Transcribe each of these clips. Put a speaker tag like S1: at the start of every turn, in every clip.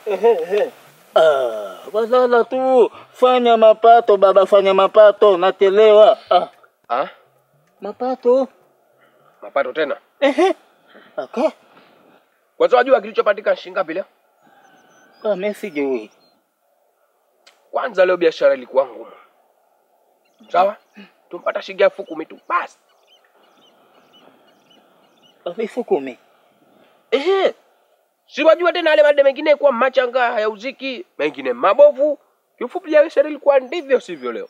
S1: Ah, walala tu, fanya mapato baba, fanya mapato, nachelewa. Ah,
S2: Ah,
S1: mapato
S2: mapato tena.
S1: ehe, aka
S2: Kwanza wajua kilichopatikana shilingi ngapi leo?
S1: ah, mimi sijui.
S2: Kwanza leo biashara ilikuwa ngumu. Sawa? Tumpata shilingi elfu kumi tu basi.
S1: elfu kumi
S2: Ehe. Si wajua tena yale made mengine kwa machanga hayauziki, mengine mabovu. Kiufupi biashara ilikuwa ndivyo sivyo leo.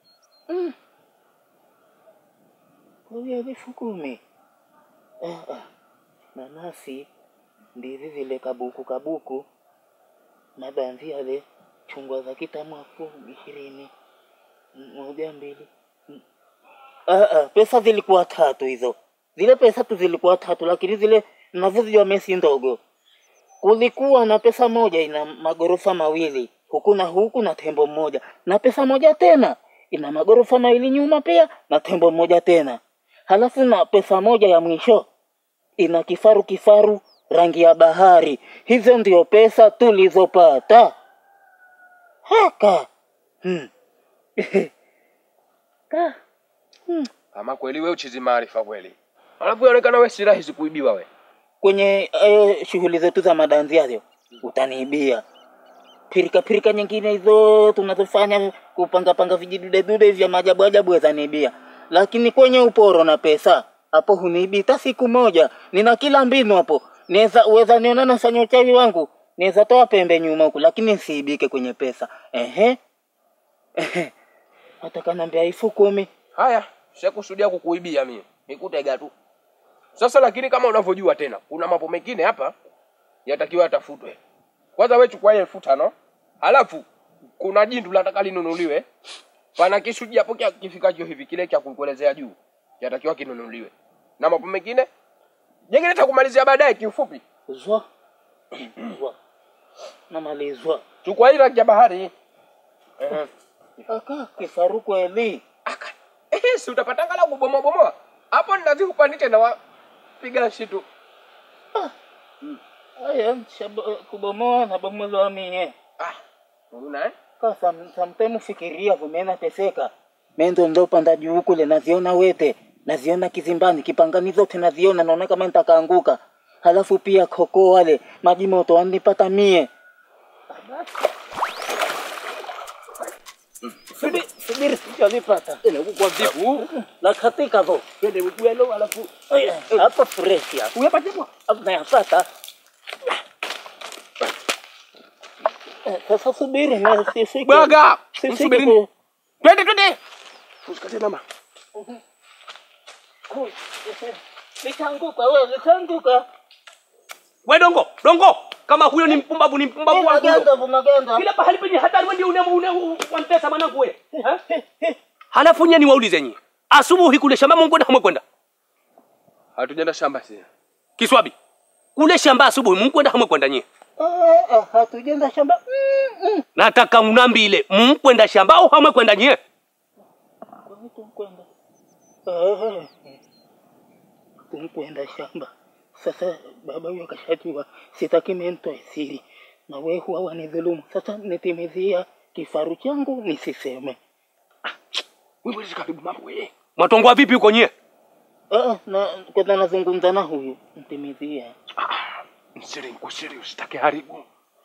S1: kwa hiyo elfu kumi ah, ah. nanasi ndizi zile kabuku kabuku mabanzi yale chungwa za kitamu elfu ishirini M- moja mbili M- ah, ah. pesa zilikuwa tatu hizo zile pesa tu zilikuwa tatu lakini zile nazozijua mesi ndogo kulikuwa na pesa moja ina magorofa mawili huku na huku na tembo mmoja na pesa moja tena ina magorofa mawili nyuma pia na tembo mmoja tena halafu na pesa moja ya mwisho ina kifaru kifaru rangi ya bahari hizo ndio pesa tulizopata haka hmm. Ka. Hmm.
S2: Ama kweli wewe uchizi maarifa kweli. Alafu inaonekana wewe si rahisi kuibiwa we.
S1: kwenye eh, shughuli zetu za madanzi hayo utaniibia pirika pirika nyingine hizo tunazofanya kupangapanga vijidudedude vya maajabu ajabu wezaniibia lakini kwenye uporo na pesa hapo huniibi hata siku moja nina kila mbinu hapo naweza uweza niona nafanya uchawi wangu naweza toa pembe nyuma huku lakini nsiibike kwenye pesa ehe ehe hata kanaambia elfu kumi
S2: Haya, sikusudia kukuibia mimi. Nikutega tu. Sasa lakini kama unavyojua tena, kuna mambo mengine hapa yatakiwa yatafutwe. Kwanza wewe chukua ile elfu tano. Halafu kuna jindu nataka linunuliwe. Pana kisu hapo kia kifikacho hivi kile cha kukuelezea juu. Yatakiwa kinunuliwe. Na mambo mengine jengine nitakumalizia baadaye kiufupi.
S1: zwa zwa namalizwa
S2: Chukua ile rangi ya bahari. Ehe.
S1: aka kifaru kweli
S2: Aka. Eh, si utapata angalau kubomoa bomoa. Hapo ninazikupandisha na wapiga shitu.
S1: Aya, shab- kubomoa na bomolewa mie.
S2: Ah. Una eh?
S1: Ka sam- sometime fikiria vumena teseka. Mendo ndo panda juu kule naziona wete, naziona kizimbani, kipangani zote naziona naona kama nitakaanguka. Halafu pia koko wale maji moto wanipata mie. Subiri, subiri sijalipata.
S2: Ile huku kwa vipu.
S1: La katika vo.
S2: Twende ugwelo alafu
S1: Aya, hapa fresh hapa.
S2: uyapate kwa.
S1: Hapo nayapata. Eh, Sasa subiri na sifiki.
S2: Bwaga.
S1: Sifiki
S2: Msubirini.
S1: ku-
S2: Twende twende. Usikate mama.
S1: Nitaanguka wewe, nitaanguka.
S2: We dongo, dongo. Kama huyo ni mpumbavu ni mpumbavu wangu.
S1: Maganda, maganda.
S2: Kila pahali penye hatari wewe ndio une une wamtesa mwanangu wewe. Eh? Halafu nyinyi niwaulize nyinyi. Asubuhi kule shamba Mungu kwenda hamwekwenda. Hatujaenda shamba sisi. Kiswabi. Kule shamba asubuhi Mungu kwenda hamwekwenda nyinyi.
S1: Ah, ah, hatujenda shamba. Mm, mm.
S2: Nataka unambile mkwenda shamba au hamwekwenda nyinyi.
S1: Kwa nini tumkwenda? Ah, tumkwenda shamba. Sasa baba huyo akashajua sitaki mentoe siri, na wewe huwa wanidhulumu. Sasa nitimizia kifaru changu nisiseme.
S2: Wewe wewe karibu mambo wewe. Mwatongwa vipi huko nyie?
S1: Ah, na kwanza nazungumza na huyu mtimizia.
S2: Msiri kusiri usitake haribu.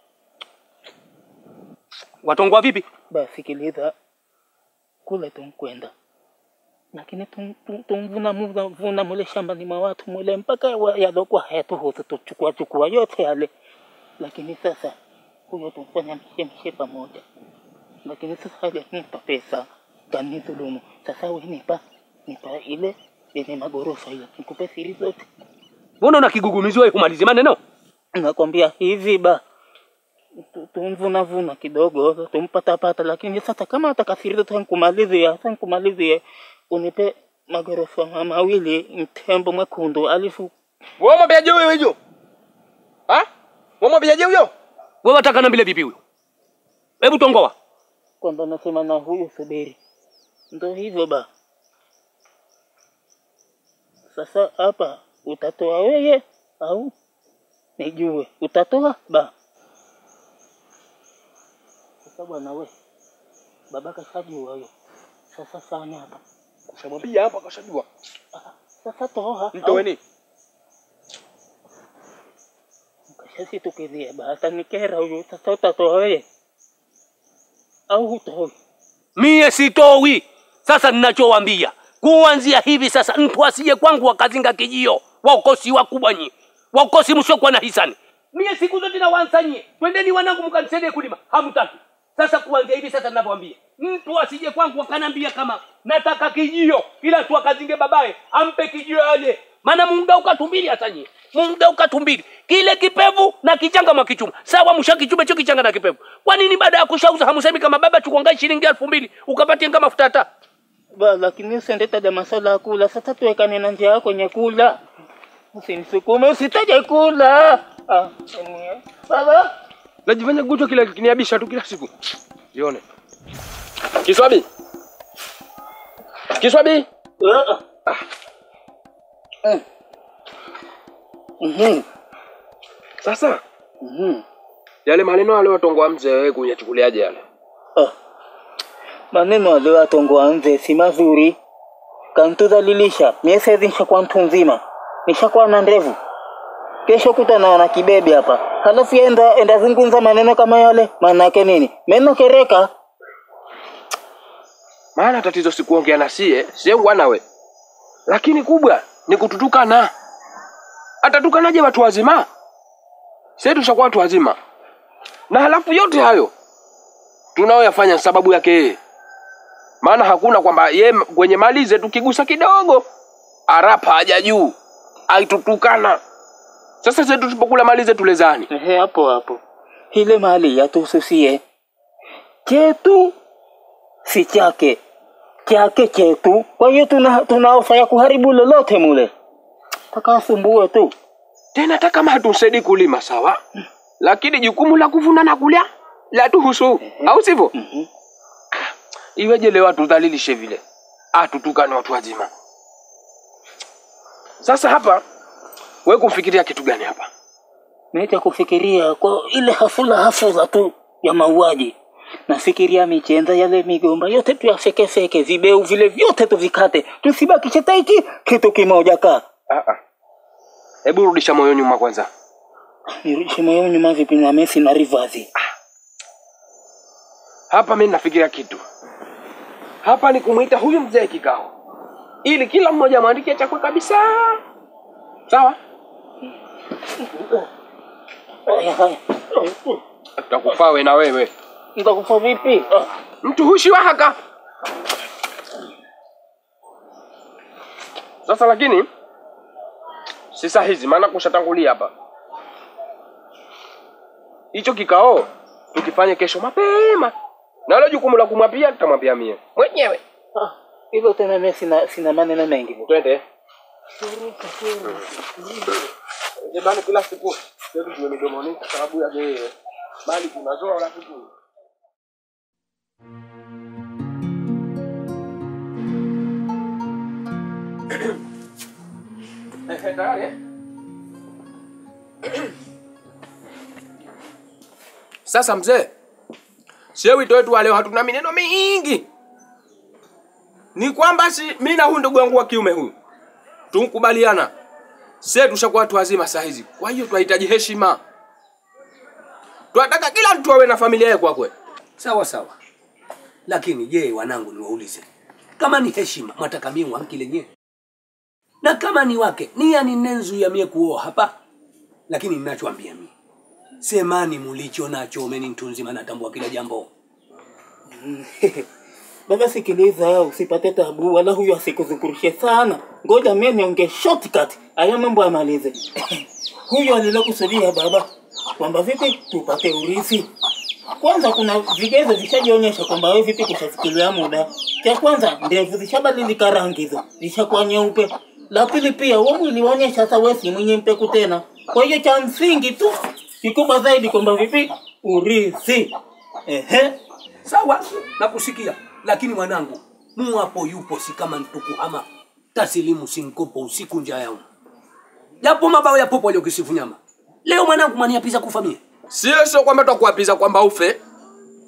S2: Watongwa vipi?
S1: Basi sikiliza, kule tumkwenda, lakini tum- tum- tumvuna muna- vuna mule shambani mwa watu mule mpaka wa- yalokuwa hayatuhusu tuchukua chukua yote yale, lakini sasa huyo tumfanya mshemshe pamoja, lakini sasa hajanipa pesa, kanidhulumu. Sasa we nipa nipa ile yenye magorofa ile, nikupe siri zote.
S2: Mbona una kigugumizi wewe kumalizi maneno?
S1: Nakwambia hivi ba tu- tumvuna vuna kidogo tumpatapata, lakini sasa kama atakasiri tankumalizia tankumalizia, unipe magorofa ma- mawili mtembo mwekundu alifu
S2: Wewe mwambiaje huyo hiyo? Ha? Wewe mwambiaje huyo? Wewe wataka nambile vipi huyo? Hebu tongoa.
S1: kwamba nasema na huyu subiri, ndo hivyo ba. Sasa hapa utatoa wewe au nijue? Utatoa ba? Sasa bwana we, baba kashajua huyo. Sasa fanya hapa.
S2: Ushamwambia hapa kashajua.
S1: Ah, Sasa toa.
S2: Mtoweni.
S1: Kashasitukizia basi nikera huyo. Sasa utatoa wewe au hutoi?
S3: Mie sitowi. Sasa ninachowambia kuanzia hivi sasa, mtu asije kwangu wakazinga kijio, waokosi wakubwa nyi, waokosi msiokuwa na hisani. Mie siku zote nawansanyie, twendeni wanangu, mkanisaidie kulima, hamtaki. Sasa kuanzia hivi sasa ninavyoambia, mtu asije kwangu wakanambia kama nataka kijio, ila tu akazinge babaye ampe kijio yale, maana muda ukatumbili hata nyie muda ukatumbili kile kipevu na kichanga mwakichuma sawa, mshakichuma hicho kichanga na kipevu. Kwa nini baada ya kushauza hamsemi kama baba chukuangai shilingi elfu mbili ukapatie kama mafuta taa?
S1: Ba, lakini usendetaja maswala ya kula. Sasa tuwekane na njia yako kwenye kula, usinisukume, usitaje kula. Ah, ni- baba
S2: Najifanya gucho kila kiniabisha tu kila siku. Lione. Kiswabi. Kiswabi.
S1: Ah. Mm. Mhm.
S2: Sasa
S1: Mhm.
S2: yale maneno yale watongoa mzee wewe kunyachukuliaje yale?
S1: Ah. Maneno aliyoyatongoa nze si mazuri, kantudhalilisha. Mie saizi nishakuwa mtu mzima, nishakuwa na ndevu, kesho kutana na kibebe hapa, halafu yeye enda, enda zungumza maneno kama yale, maana yake nini? Meno kereka.
S2: Maana tatizo si kuongea na sie, sie wanawe. Lakini kubwa ni kututukana. Atatukanaje watu wazima? Sisi tushakuwa watu wazima. Na halafu yote hayo tunaoyafanya sababu yake yeye. Maana hakuna kwamba ye kwenye mali zetu kigusa kidogo arapa haja juu aitutukana. Sasa sisi tusipokula mali zetu lezani.
S1: Ehe, hapo hapo, ile mali yatuhususie, chetu si chake, chake chetu. Kwa hiyo tuna tuna ofa ya kuharibu lolote mule, taka asumbue tu.
S2: Tena hata kama hatusaidii kulima sawa, lakini jukumu la kuvuna na kulya la tuhusu, au sivyo?
S1: Mhm.
S2: Iweje leo atudhalilishe vile, atutukane watu wazima? Sasa hapa we kumfikiria kitu gani hapa?
S1: Naita kufikiria kwa ile hafula hafula tu ya mauaji, nafikiria michenza yale migomba yote tuyafekefeke, vibeu vile vyote tuvikate, tusibakishe taiki kitu kimoja. Kaa
S2: Ah, ah. Hebu rudisha moyo nyuma kwanza.
S1: nirudishe moyo nyuma vipi na Messi na Rivazi?
S2: Hapa mimi nafikiria kitu hapa, ni kumwita huyu mzee kikao, ili kila mmoja amwandike chakwe kabisa, sawa?
S1: Haya, haya.
S2: Tutakufaa we na wewe
S1: Nitakufa vipi? Ah.
S2: mtu hushi wa haka sasa lakini si saa hizi maana kushatangulia hapa hicho kikao tukifanye kesho mapema na hilo jukumu la kumwambia tutamwambia mie mwenyewe
S1: Ah, hivyo tena mimi sina sina maneno mengi.
S2: twende Jamani, kila siku yetu tuwe midomoni kwa sababu ya yeye mali tunazoa rafiki Eh, tayari eh? Sasa mzee, sie wito wetu wa leo hatuna mineno mingi, ni kwamba si mimi na huyu ndugu wangu wa kiume huyu tunkubaliana, sie tushakuwa watu wazima saa hizi, kwa hiyo tunahitaji heshima. Tunataka kila mtu awe na familia yake kwa kweli.
S3: Sawa sawa, lakini je, wanangu, niwaulize, kama ni heshima mwataka mie wamkile nye, na kama ni wake nia ni nenzu ya mie kuoa hapa, lakini ninachoambia mie, semani mulicho nacho, meni mtu nzima, natambua kila jambo.
S1: Baba, sikiliza, usipate tabu, wala huyo asikuzungurushe sana. Ngoja mimi niongee shortcut, haya mambo amalize. huyo alilokusudia baba kwamba vipi tupate urithi. Kwanza kuna vigezo vishajionyesha kwamba wewe vipi kushafikiria muda. Cha kwanza ndevu zishabadilika rangi hizo, zishakuwa nyeupe. La pili pia wewe mwili waonyesha sasa wewe si mwenye mpeku tena. Kwa hiyo cha msingi tu kikubwa zaidi kwamba vipi urithi. Ehe.
S3: Sawa, nakusikia, lakini mwanangu, muwapo yupo si kama ntukuhama tasilimu sinkopo usiku nja yao japo mabao ya popo aliokisifu nyama leo mwanangu mwaniapiza kufa mie
S2: Sio sio kwamba tutakuapiza kwamba ufe,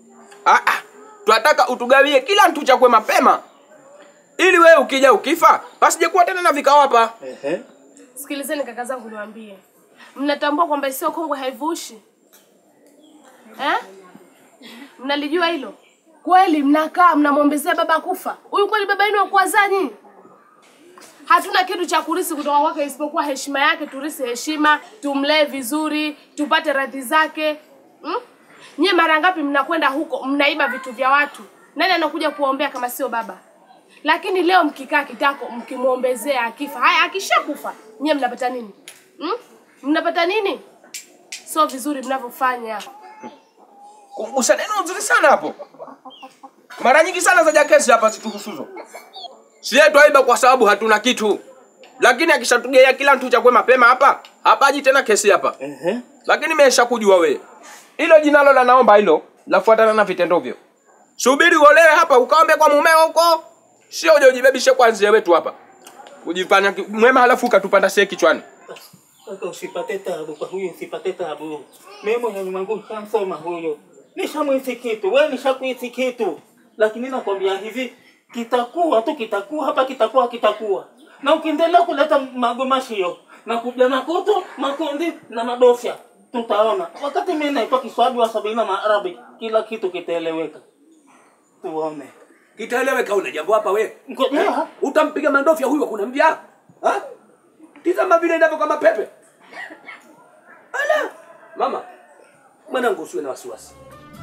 S2: Ah, ah. Twataka utugawie kila mtu chakwe mapema, ili wewe ukija ukifa pasije kuwa tena na vikao hapa.
S1: Ehe.
S4: Sikilizeni kaka zangu, niwaambie, mnatambua kwamba sio kongwe haivushi eh? Mnalijua hilo kweli? Mnakaa mnamwombezea baba kufa huyu, kweli baba yenu wakuwazaa nyinyi? Hatuna kitu cha kurisi kutoka kwake isipokuwa heshima yake. Turisi heshima, tumlee vizuri, tupate radhi zake hmm? Nyie mara ngapi mnakwenda huko mnaiba vitu vya watu? Nani anakuja kuombea kama sio baba? Lakini leo mkikaa kitako mkimwombezea akifa, haya akishakufa, nyie mnapata nini hmm? Mnapata nini? Sio vizuri mnavyofanya.
S2: Kugusa neno nzuri sana hapo. Mara nyingi sana zaja kesi hapa zituhusuzo. Si yetu aiba kwa sababu hatuna kitu, lakini akishatugea kila mtu chakwe mapema hapa hapaji tena kesi hapa.
S1: Ehe.
S2: Lakini mesha kujua wewe hilo jinalo la naomba hilo lafuatana na vitendo vyo. Subiri uolewe hapa ukaombe kwa mumeo huko, sio uje ujibebishe kwa nzie wetu hapa ujifanya ki- mwema halafu ukatupanda sie kichwani.
S1: Kaka usipate tabu kwa huyu, usipate tabu. Mimi moyoni mwangu nishamsoma huyo, nishamwisi kitu, wewe nishakuisi kitu, lakini nakwambia hivi, kitakuwa tu, kitakuwa hapa, kitakuwa kitakuwa, na ukiendelea kuleta magomashio na kuja makutu makundi na madofya, tutaona wakati mimi naitwa Kiswahili wa sabini na Maarabi, kila kitu kitaeleweka. Tuone
S3: Kitaeleweka una jambo hapa we.
S1: ngojea
S3: Utampiga mandofya huyu kuna mja? Ha? Tizama vile inavyo kama pepe. Ala! Mama, mwanangu usiwe na wasiwasi.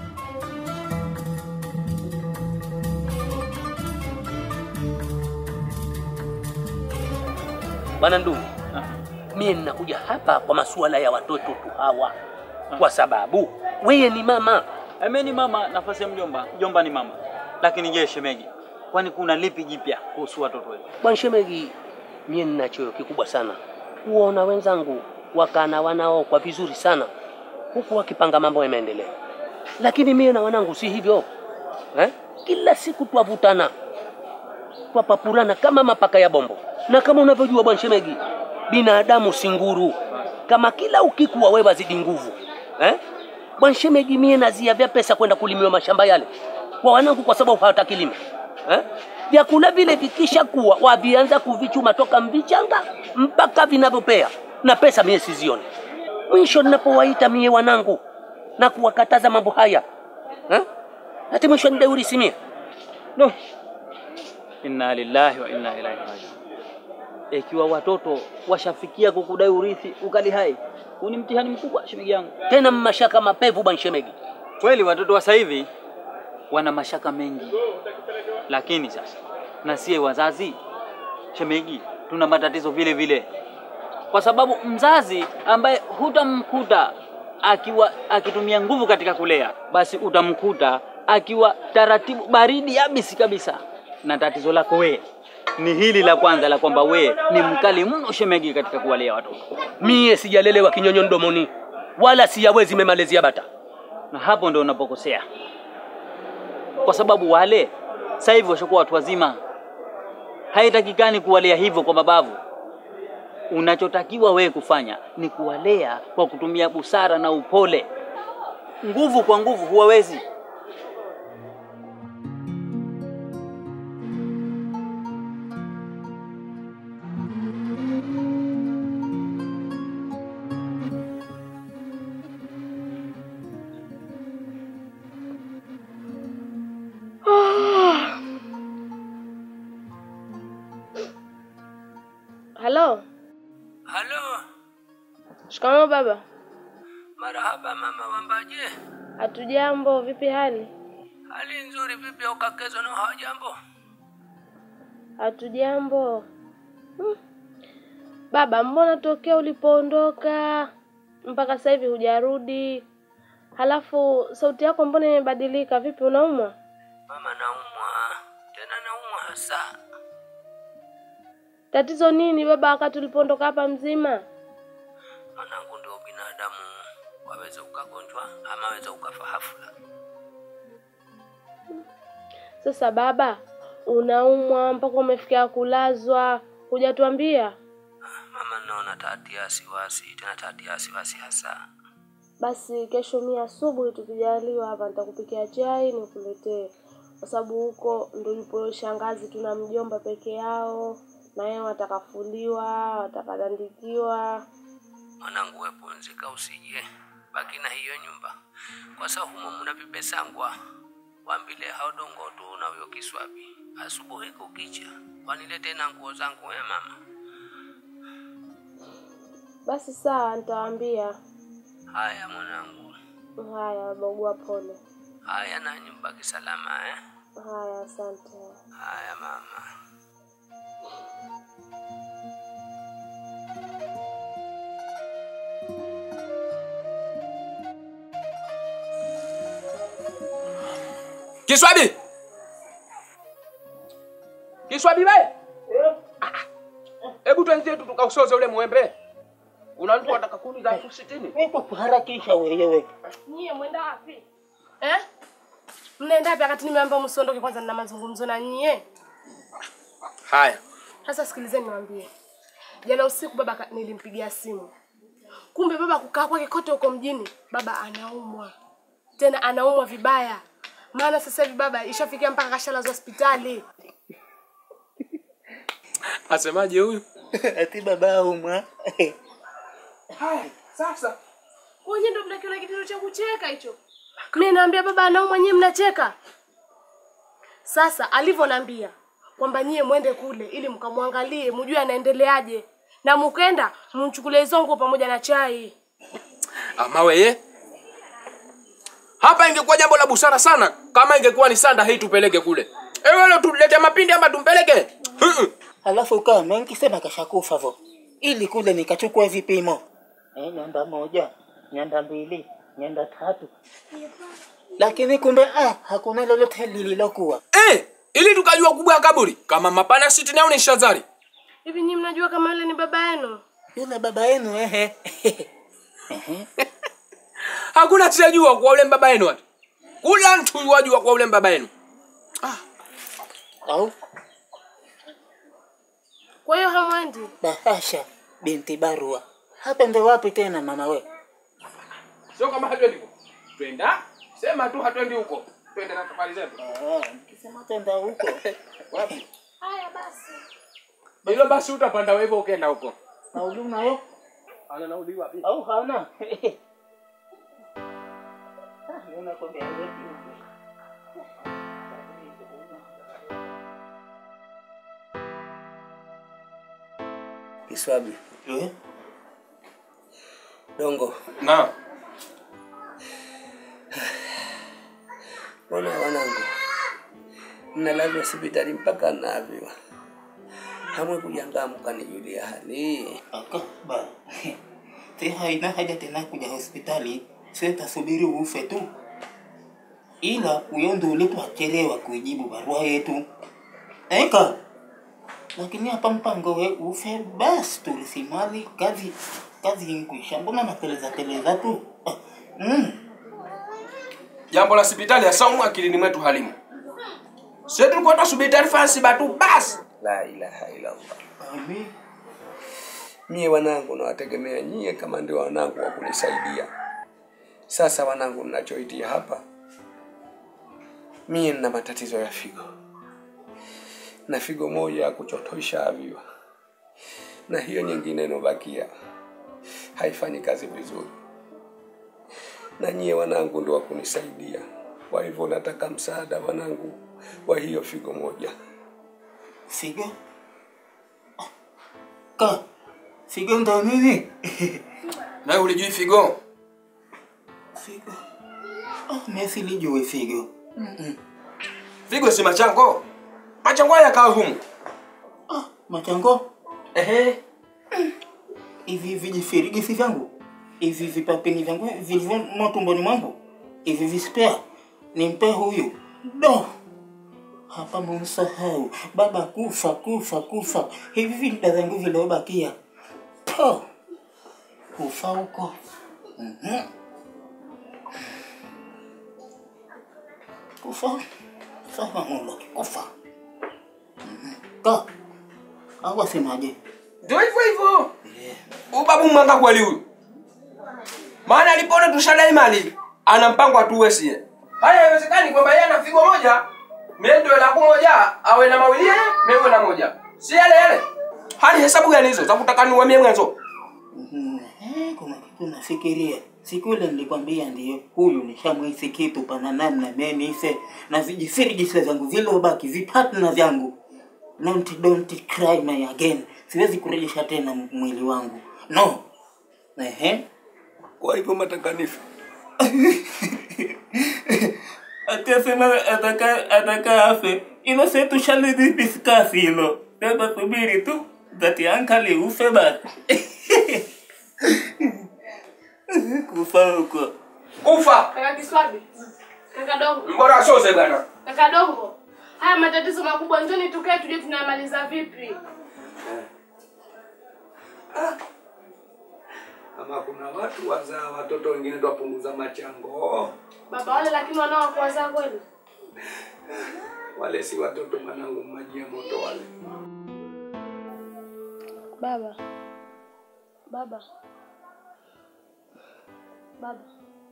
S3: Bwana ndugu, mie ninakuja hapa kwa masuala ya watoto tu hawa, kwa sababu wewe ni mama.
S5: Eme ni mama, nafasi ya mjomba. Mjomba ni mama. Lakini je, shemeji, kwani kuna lipi jipya kuhusu watoto wetu?
S3: Bwana shemegi, mie nina choyo kikubwa sana kuona wenzangu wakana wanao kwa vizuri sana, huku wakipanga mambo ya maendeleo, lakini mie na wanangu si hivyo eh? Kila siku twavutana twapapurana kama mapaka ya bombo, na kama unavyojua bwana shemegi, binadamu si nguru, kama kila ukikuwa wewe wazidi nguvu eh? Bwana shemegi, mie nazia vya pesa kwenda kulimiwa mashamba yale kwa wanangu, kwa sababu hawataki lima eh? Vyakula vile vikisha kuwa wavianza kuvichuma toka mvichanga mpaka vinavyopea, na pesa mie sizioni. Mwisho ninapowaita mie wanangu na kuwakataza mambo haya eh? hati mwisho nidaurisi mie
S5: No. Inna lillahi wa inna ilaihi rajiun. Ikiwa watoto washafikia kukudai urithi ukali hai, huu ni mtihani mkubwa shemeji yangu.
S3: tena mashaka mapevu bwana shemegi.
S5: Kweli watoto wa sasa hivi wana mashaka mengi, lakini sasa na sie wazazi shemeji, tuna matatizo vile vile, kwa sababu mzazi ambaye hutamkuta akiwa akitumia nguvu katika kulea, basi utamkuta akiwa taratibu, baridi yabisi kabisa. Na tatizo lako wewe ni hili la kwanza la kwamba wewe ni mkali mno shemeji katika kuwalea watoto,
S3: Mie sijalelewa kinyonyo mdomoni wala siyawezi memalezia bata.
S5: na hapo ndo unapokosea, kwa sababu wale sasa hivi washakuwa watu wazima. Haitakikani kuwalea hivyo kwa mabavu. Unachotakiwa wewe kufanya ni kuwalea kwa kutumia busara na upole. Nguvu kwa nguvu huwawezi.
S4: Halo,
S3: Halo,
S4: shikamoo baba.
S3: marahaba mama wambaje?
S4: Hatujambo, vipi hali?
S3: Hali nzuri vipi ukakezwa na hawajambo?
S4: Hatujambo. Hmm. Baba, mbona tokea ulipoondoka mpaka sasa hivi hujarudi? Halafu sauti yako mbona imebadilika? Vipi, unaumwa?
S3: Mama naumwa, tena naumwa hasa.
S4: Tatizo nini baba, wakati ulipoondoka hapa mzima?
S3: Mwanangu, ndio binadamu, waweza ukagonjwa ama waweza ukafa hafla.
S4: Sasa baba, unaumwa mpaka umefikia kulazwa, hujatuambia?
S3: Mama, naona tatia wasiwasi, tena tatia wasiwasi hasa.
S4: Basi kesho mimi asubuhi tukijaliwa hapa nitakupikia chai nikuletee, kwa sababu huko ndo yupo shangazi, tuna mjomba peke yao, na yeye watakafuliwa, watakadandikiwa.
S3: Mwanangu, we pumzika, usije baki na hiyo nyumba, kwa sababu humo mna vipesangwa wambile hao dongo tu na huyo kiswabi. Asubuhi kukicha wanilete na nguo zangu, we mama.
S4: Basi sawa, nitawaambia.
S3: Haya mwanangu,
S4: Haya babagua, pole.
S3: haya nanyi mbaki salama eh?
S4: Haya, asante.
S3: Haya mama.
S2: Kiswabi. Kiswabi we. Hebu tuanzie tu tukausoze ule mwembe. Una mtu anataka kuni za elfu sitini.
S1: Wewe kuharakisha wewe.
S4: Nyie mwenda wapi eh? Mnaenda wapi wakati nimeambia msiondoke kwanza, nina mazungumzo na nyie.
S2: Haya.
S4: Sasa sikilizeni niwaambie. Jana usiku baba ka- nilimpigia simu. Kumbe baba kukaa kwake kote huko mjini, baba anaumwa. Tena anaumwa vibaya. Maana sasa hivi baba ishafikia mpaka kashalazwa hospitali.
S2: Asemaje huyu?
S1: Ati baba umwa.
S2: Haya, sasa.
S4: Wenye ndo mnakiona kitendo cha kucheka hicho. Mimi naambia baba anaumwa, nyie mnacheka. Sasa alivyoniambia kwamba nyie mwende kule ili mkamwangalie, mjue anaendeleaje, na mkenda mchukulie hizo nguo pamoja na chai.
S2: Ama weye. Hapa ingekuwa jambo la busara sana kama ingekuwa ni sanda hii tupeleke kule. Ewe leo tulete mapindi ama tumpeleke? Mm-mm.
S1: Alafu kama nikisema kashakufa vo. Ili kule nikachukua vipimo. Eh, nyanda moja, nyanda mbili, nyanda tatu. Lakini kumbe ah, hakuna lolote lililokuwa.
S2: Eh, ili tukajua kubwa ya kaburi kama mapana sitini au ni shazari.
S4: Hivi nyinyi mnajua kama yule ni baba yenu?
S1: Yule baba yenu ehe. Ehe.
S2: Hakuna tijajua kwa ule mbaba yenu watu. Kula mtu wajua kwa ule mbaba yenu.
S1: Au
S4: Kwa hiyo hamwendi?
S1: bahasha binti barua. Hapa ndo wapi tena mama we?
S2: Sio kama hatuendi huko. Twenda. Sema tu hatuendi huko. Twende na safari zetu.
S1: Ah, nikisema tenda huko.
S2: Wapi?
S4: Haya basi.
S2: Hilo basi utapanda wewe ukienda huko.
S1: Nauli unayo?
S2: Ana nauli wapi?
S1: Au hana? Ah, mimi nakwambia wewe huko.
S3: Kiswabi.
S1: Eh?
S3: Dongo.
S2: Na.
S3: Mbona wanangu? Mnalazwa hospitali mpaka naviwa. Hamwe kujangaa mkanijulia hali.
S1: Aka ba. Te haina haja tena kuja hospitali. Sasa subiri ufe tu. Ila huyo ndo ulipachelewa kuijibu barua yetu. Eka. Lakini hapa mpango we ufe basi tulisimali kazi kazi inkwisha. Mbona nakeleza keleza tu? Ah, Mm.
S2: Jambo la hospitali ya saumu akilini mwetu halimu. Sisi tulikuwa tunasubiri taarifa ya Simba tu basi.
S3: La ilaha illallah.
S1: Amin.
S3: Mie wanangu nawategemea nyie kama ndio wanangu wa kunisaidia. Sasa wanangu, ninachoitia hapa, mie nina matatizo ya figo na figo moja ya kuchotosha aviwa, na hiyo nyingine inobakia haifanyi kazi vizuri, na nyie wanangu ndio wa kunisaidia. Kwa hivyo nataka msaada wanangu wa hiyo figo moja.
S1: Figo? Ah, Ka. Figo ndo nini?
S2: Na ulijui figo?
S1: Figo. Ah, Messi lijue figo. Mm-mm.
S2: Figo si machango. Machango haya kaa humu.
S1: Ah, machango.
S2: Ehe.
S1: Hivi vijifirigisi vyangu. Hivi vipapini vyangu vilivyomo tumboni mwangu. Hivi vispea. Nimpe huyu. Do. Hapa mumsahau. Baba kufa, kufa, kufa. Hivi vinda zangu viliobakia. Po. Kufa huko. Mhm. Kufa. Sawa mulo. Kufa. Mhm. Ka. Au asemaje?
S2: Ndio hivyo hivyo. Ubabu mwanga kweli huyu. maana alipoona tushadai mali ana mpango atuue sie haya haiwezekani kwamba yeye ana figo moja mie ndio langu moja awe na mawili yeye mimi na moja si yale yale hali hesabu gani hizo za kutaka niwe mie mwanzo
S1: Mhm. Eh, kuna kitu nafikiria siku ile nilikwambia ndio huyu nishamwisi kitu pana namna menise na vijifirigisa zangu zilobaki vipatna vyangu don't, don't cry my again siwezi kurejesha tena m- mwili wangu no Ehe.
S3: Kwa hivyo matakanifu
S1: atasema ataka ataka afe ilo se tushalidiskasi hilo sasa subiri tu zati ankali ufe basi kufa huko
S2: kufa
S4: Kaka Kiswabi, kaka Dongo,
S2: mbora asoze bwana
S4: kaka Dongo, haya matatizo makubwa, njoni tukae tujue tunayamaliza vipi.
S3: ama kuna watu wazaa watoto wengine twapunguza machango
S4: Baba wale lakini wanaokuwazaa kweli?
S3: wale si watoto mwanangu maji ya moto wale
S4: Baba, baba, baba,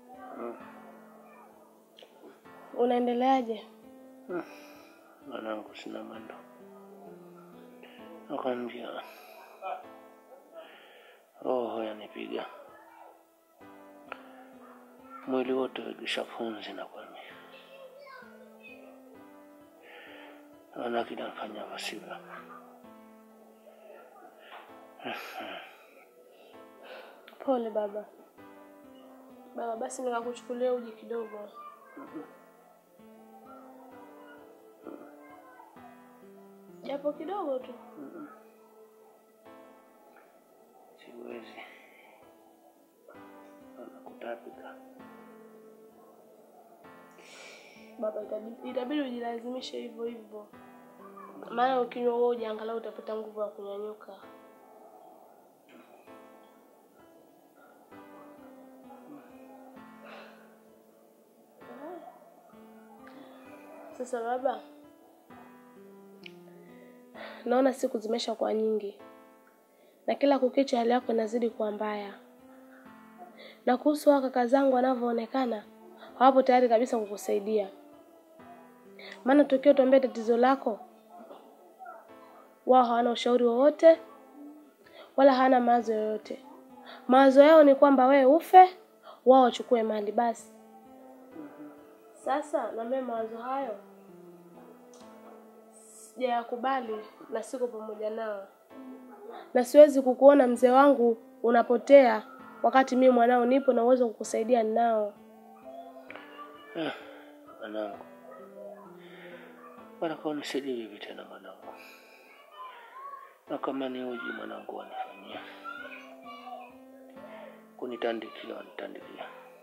S4: unaendeleaje?
S1: mwanangu sina mwendo nakwambia roho yanipiga mwili wote wegisha funzi nakwambia naona kinafanya vasivyo
S4: Pole baba. Baba, basi nikakuchukulia uji kidogo. Japo kidogo tu.
S1: siwezi nakutapika
S4: Baba, itabidi, itabidi ujilazimishe hivyo hivyo, maana ukinywa huo uji angalau utapata nguvu ya kunyanyuka. Sasa baba, naona siku zimesha kuwa nyingi na kila kukicha hali yako inazidi kuwa mbaya, na kuhusu hao kaka zangu wanavyoonekana hawapo tayari kabisa kukusaidia, maana tokio tuambie tatizo lako, wao hawana ushauri wowote wala hawana mawazo yoyote. Mawazo yao ni kwamba wewe ufe, wao wachukue mali basi. Sasa na mimi mawazo hayo sijayakubali na siko pamoja nao, na siwezi kukuona mzee wangu unapotea wakati mimi mwanao nipo na uwezo wa kukusaidia ninao.
S1: Eh, mwanangu wanaka unisaidie vipi tena mwanangu na kama ni uji mwanangu wanifanyia kunitandikia wanitandikia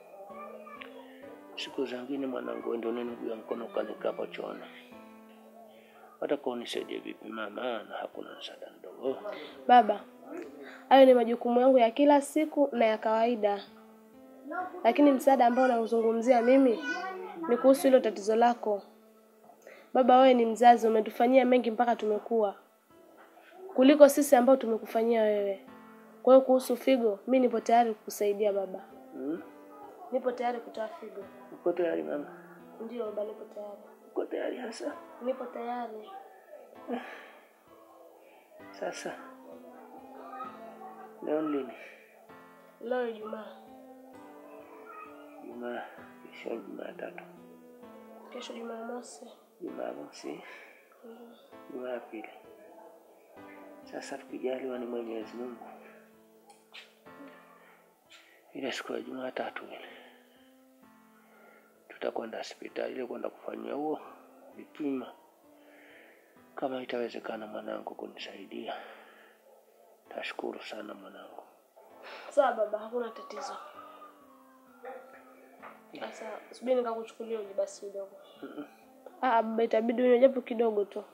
S1: siku zingine mwanangu ndio niguya mkono kanikapa chooni wataka unisaidie vipi mama na hakuna msaada mdogo
S4: Baba, hayo ni majukumu yangu ya kila siku na ya kawaida, lakini msaada ambao nauzungumzia mimi ni kuhusu hilo tatizo lako. Baba, wewe ni mzazi, umetufanyia mengi mpaka tumekuwa kuliko sisi ambao tumekufanyia wewe. Kwa hiyo kuhusu figo, mi nipo tayari kukusaidia baba,
S1: hmm?
S4: nipo tayari kutoa figo.
S1: uko tayari mama
S4: Ndio baba, nipo tayari,
S1: uko tayari hasa
S4: nipo tayari.
S1: sasa leo ni lini
S4: Leo Ijumaa,
S1: jumaa kesho jumatatu
S4: kesho Jumamosi.
S1: jumamosi jumapili sasa tukijaliwa ni mwenyezi mungu ile siku ya jumatatu ile tutakwenda hospitali ile kwenda kufanyia huo vipima kama itawezekana mwanangu kunisaidia tashukuru sana mwanangu
S4: Sawa baba, hakuna tatizo. Sasa subiri nikakuchukulia uji basi kidogo. Ah, baba, itabidi unywe japo kidogo tu.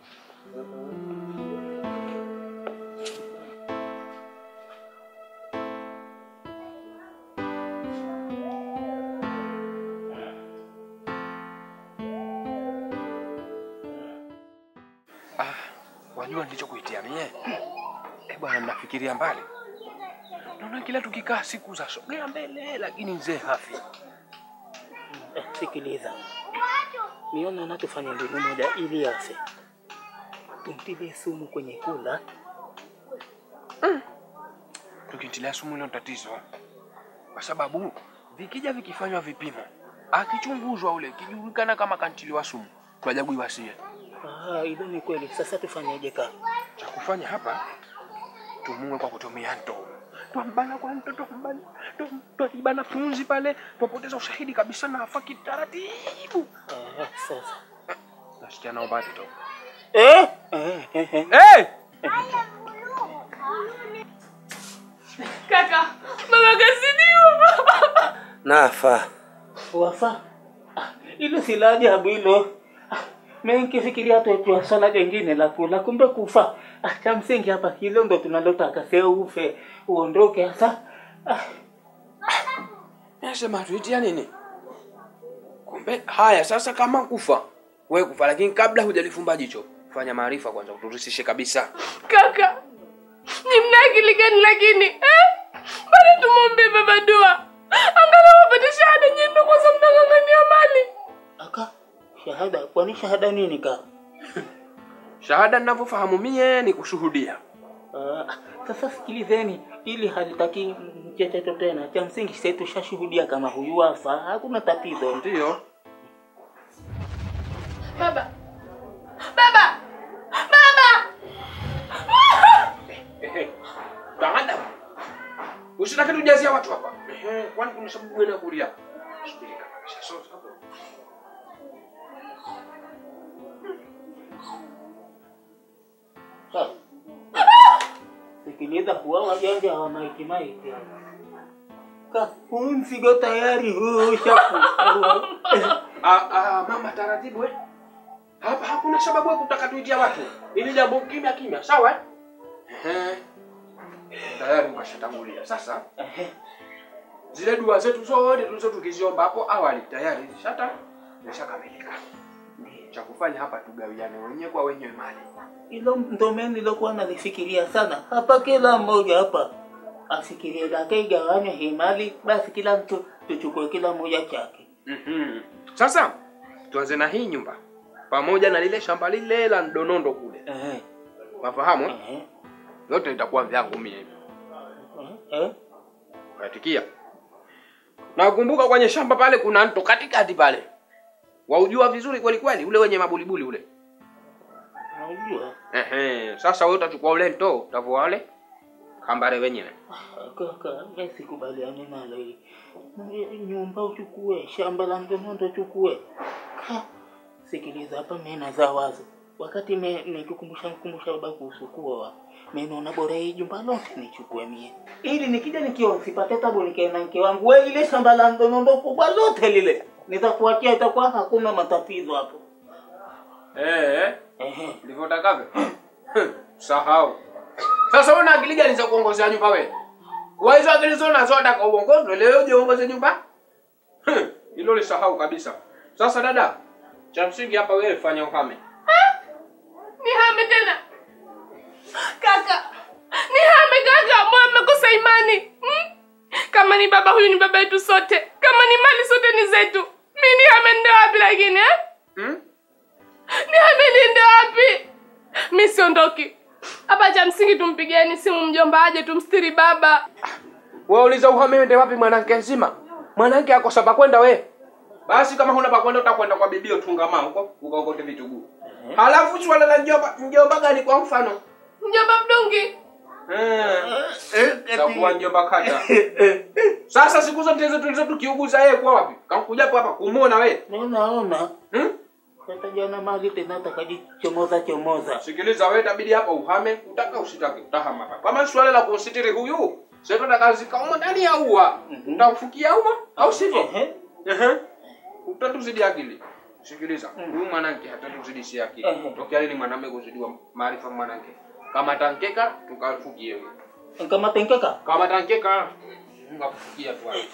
S2: wajua nilichokuitia mie eh bwana mnafikiria mbali maana kila tukikaa siku za sogea mbele, lakini mzee hafi.
S1: Eh, sikiliza, niona na tufanye mbinu moja ili afe, tumtilie sumu kwenye kula.
S2: Tukitilia sumu hilo tatizo, kwa sababu vikija vikifanywa vipimo, akichunguzwa ule kijulikana kama kantiliwa sumu, twajaguiwa sie.
S1: Ah, hilo ni kweli. Sasa tufanyeje ka?
S2: Cha kufanya hapa, tumue kwa kutumia ndoo, twambana kwa mto, twambana twa- twajibana punzi pale, twapoteza ushahidi kabisa na afa kitaratibu.
S1: Ah, sasa
S2: Nasikia nao bado tu.
S1: eh, eh, eh, eh.
S2: Hey!
S4: Kaka, baba kazidiwa.
S3: Nafa.
S1: Wafa Ah, hilo si la ajabu hilo. Ah, Mimi nikifikiria tu tu swala jingine la kula, kumbe kufa. Ah, cha msingi hapa hilo ndo tunalotaka, sio ufe uondoke. Sasa ah,
S2: Nasema tuitia nini? Kumbe haya sasa, kama kufa wewe kufa, lakini kabla hujalifumba jicho, fanya maarifa kwanza, uturisishe kabisa.
S4: Kaka, ni mna akili gani lakini eh? Bado tumwombee baba dua, angalau apate shahada nyendo, kwanza mnang'ang'ania mali.
S1: aka shahada, kwani shahada nini ka?
S2: Shahada ninavyofahamu mie ni kushuhudia.
S1: Ah, sasa sikilizeni, ili halitaki mchecheto tena. Cha msingi sisi tushashuhudia kama huyu wafa, hakuna tatizo.
S2: Ndiyo.
S4: Baba, baba, baba!
S2: Taada. Usitake tujazia watu hapa. Ehe, kwani kuna sababu gani ya kulia? Subiri kabisa. So, hapo.
S1: Ah. Sikiliza, huwa wajanja wa maiti maiti. Ka, huu mzigo tayari huu shaku.
S2: Ah, ah, mama taratibu eh. Hapa hakuna sababu ya kutaka tuitia watu. Ili jambo kimya kimya, sawa eh? Ehe. Tayari ukashatangulia. Sasa zile dua zetu zote tulizo tukiziomba hapo awali tayari zishata zishakamilika. Cha kufanya hapa tugawiane wenyewe kwa wenyewe mali.
S1: Hilo ndo mimi nilokuwa nalifikiria sana. Hapa kila mmoja hapa afikirie lake igawanywe hii mali, basi kila mtu tuchukue kila mmoja chake.
S2: Mhm. Sasa tuanze na hii nyumba pamoja na lile shamba lile la Ndonondo kule.
S1: Eh,
S2: Mafahamu? eh?
S1: eh,
S2: Yote itakuwa vyangu mimi.
S1: eh, eh.
S2: Katikia. Na kumbuka kwenye shamba pale kuna mto katikati pale. Waujua vizuri kweli kweli ule wenye mabulibuli ule.
S1: Unajua
S2: Ehe, sasa wewe utachukua ule mto, utavua wale kambare wenyewe.
S1: kaka, mimi sikubaliani nalo hili. Nyumba uchukue, shamba la Ndonondo uchukue. Ka, Sikiliza hapa, mimi nazaa wazo. Wakati mimi nikikumbusha kukumbusha baba kuhusu kuoa, mimi naona bora hii jumba lote nichukue mie, ili nikija nikioa sipate tabu, nikae na mke wangu. Wewe ile shamba la Ndonondo kubwa lote lile nitakuachia, itakuwa hakuna matatizo hapo.
S2: Eh,
S1: Ehe,
S2: ndivyo utakavyo. Sahau. Sasa una akili gani za kuongozea nyumba wewe? Kwa hizo akili zote nazo unataka uongozwe leo je uongoze nyumba? Hmm, Hilo lisahau kabisa. Sasa dada, cha msingi hapa wewe fanya uhame.
S4: Nihame tena kaka, nihame kaka, moyo mmekosa imani hmm? Kama ni baba huyu ni baba yetu sote, kama ni mali sote ni zetu. Mi nihame nende wapi lakini eh?
S2: Hmm?
S4: Nihame niende wapi? Mi siondoki hapa. Cha msingi tumpigieni simu mjomba aje tumstiri baba.
S2: Wewe uliza uhame uende wapi mwanamke nzima? Mwanamke akosa pa kwenda we. Basi kama huna pa kwenda utakwenda kwa bibio tungamaa huko ukaokote vituguu. Halafu swala la mjomba mjomba gani kwa mfano?
S4: Mjomba mdungi
S2: Eh. Takuwa mjomba kata. Sasa siku zote hizo tulizo tukiuguza yeye kwa wapi? Kakuja hapo hapa kumuona wewe.
S1: mimi naona
S2: Hmm?
S1: hata jana mali tena takajichomoza chomoza.
S2: Sikiliza wewe itabidi hapa uhame, utaka usitake utahama hapa. Kama swala la kusitiri huyu, sasa tunataka zikauma ndani ya ua. Utafukia ua au sivyo?
S1: Ehe.
S2: Ehe. Utatuzidi akili. Sikiliza, huyu mwanamke hatatuzidishia akili.
S1: Ehe.
S2: Tokea lini mwanamume kuzidiwa maarifa mwanamke? Kama tankeka tukafukie huyo.
S1: Kama tenkeka
S2: Kama tankeka ngakufukia tu hapo.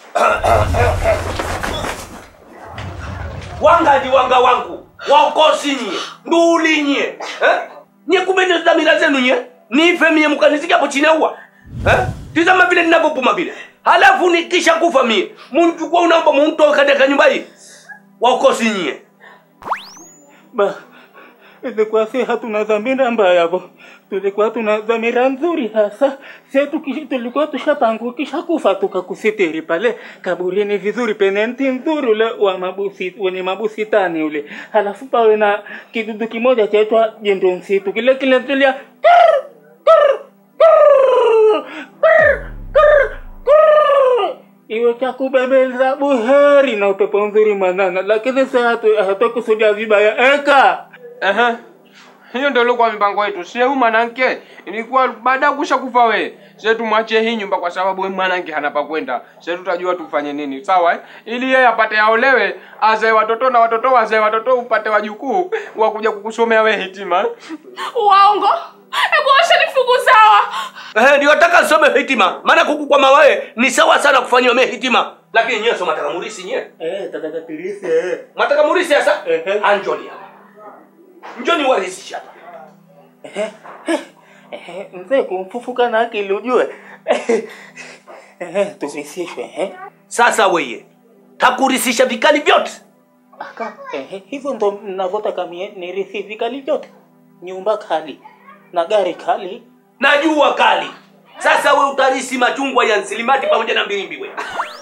S3: wangaji wanga wangu waokosi nyie nduli nyie eh? nyie kumbe ndio dhamira zenu nyie nife mie mkanizika hapo chini ya ua eh? tizama vile ninavyopuma vile halafu nikisha kufa mie munichukua unaomba muntoe katika nyumba hii wakosi nyie
S6: Ba, ilikuwa si hatuna dhamira mbaya bo, tulikuwa tuna dhamira nzuri hasa. Si tukishi, tulikuwa tushapangu kisha kufa tukakusitiri pale kaburini vizuri, penenti nzuri ule wa mabusi, wenye mabusitani ule, halafu pawe na kidudu kimoja chaitwa jendo msitu, kile kile tulia kurr, kurr, kurr, kurr, kurr, kurr. iwe cha kubembeleza buheri na upepo nzuri mwanana, lakini sasa hatu- hatukusudia vibaya eka
S2: Ehe. Hiyo ndio ilikuwa mipango yetu. Sie huyu mwanamke ilikuwa baada ya kusha kufa we. Sie tumwachie hii nyumba kwa sababu huyu mwanamke hana pa kwenda. Sie tutajua tufanye nini. Sawa eh? Ili yeye apate aolewe, azae watoto na watoto wazae watoto upate wajukuu wa kuja kukusomea we hitima.
S4: Uongo. Hebu osha nifugu sawa.
S3: Eh, ndio nataka nisome hitima maana kukukwama wewe ni sawa sana kufanyiwa mie hitima lakini nyewe so mataka murisi nyewe
S6: eh, tataka tilisi eh.
S3: mataka murisi sasa
S6: Ehe.
S3: anjoni hapa njoni warisisha hapa
S6: Ehe, ehe, mzee kumfufuka na akili ujue Ehe, tuvisishwe eh.
S3: sasa weye takurisisha vikali vyote
S6: Aka, ehe, hivyo ndo mnavyotaka mie nirithi vikali vyote, nyumba kali na gari kali.
S3: najua kali sasa we utarisi machungwa ya nsilimati pamoja na mbilimbi we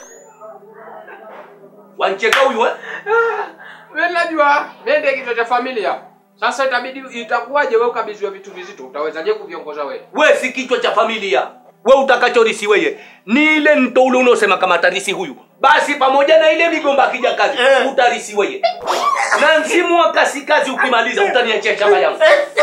S3: wancheka huyu eh?
S2: Wewe najua nende kichwa cha familia. Sasa itabidi itakuwaje wewe ukabidhiwe vitu vizito? Utawezaje kuviongoza wewe?
S3: we si kichwa cha familia we utakachorisi weye ni ile mto ule unaosema kama tarisi huyu basi pamoja na ile migomba akija kazi
S6: Eh.
S3: utarisi weye na msimu wa kasikazi ukimaliza utaniachia shamba yangu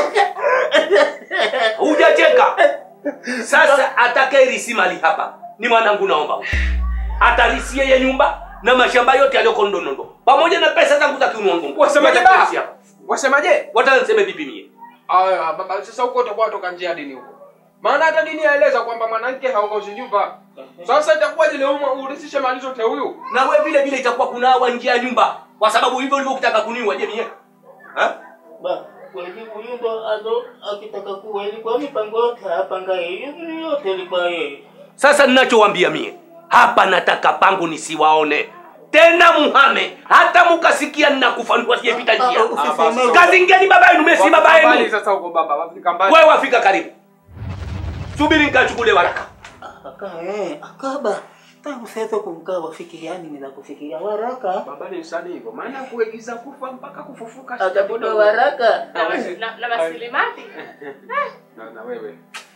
S3: hujacheka sasa atakaerisi mali hapa ni mwanangu naomba atarisi yeye nyumba na mashamba yote yaliyoko ndonondo pamoja na pesa zangu za kiunongo
S2: Wasemaje ba? Wasemaje?
S3: watanseme vipi mie
S2: Aya, baba sasa huko utakuwa toka njia ya dini huko. Maana hata dini yaeleza kwamba mwanamke haongozi nyumba. Sasa itakuwaje leo urisishe mali zote huyu?
S3: na we vile vile itakuwa kunawa nje ya nyumba kwa sababu hivyo ulivyo ukitaka kuniua je mie Ha?
S6: Ba, kweli huyu ndo ado akitaka kuwa ilikuwa mipango yote apanga yeye, yote ilikuwa yeye.
S3: sasa ninachowambia mie hapa nataka pangu nisiwaone tena muhame hata mukasikia ninakufa nikuasijepita njia
S6: Ah, usiseme-
S3: kazingeni baba yenu mesi baba
S2: Wafika mbali
S3: yenu
S2: sasa huko baba, wafika mbali.
S3: wewe wafika karibu subiri nikachukule waraka
S6: Aka, eh, akaba tangu sasa kumkaa wafikiriani nina kufikiria waraka
S2: Baba ni msanii hivyo. Maana kuigiza kufa mpaka kufufuka.
S6: atakuta waraka
S4: Na mas- na- na masilimati.
S2: Na na wewe.